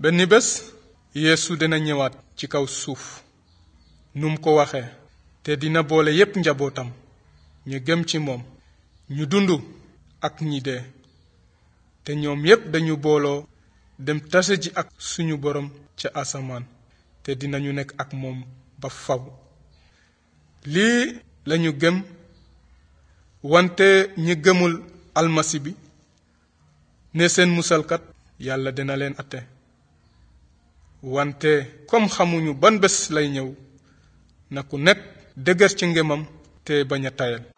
benn bés yeesu dina ñëwaat ci kaw suuf num ko waxee te dina boole yépp njabootam ñu gëm ci moom ñu dund ak ñi dee te ñoom yépp dañu booloo dem tase ji ak suñu borom ca asamaan te dinañu nekk ak moom ba faw lii lañu gëm wante ñi gëmul almasi bi ne seen musalkat yàlla dina leen atte wante comme xamuñu ban bés lay ñëw na ku nekk dëgër ci ngëmam te bañ a tayal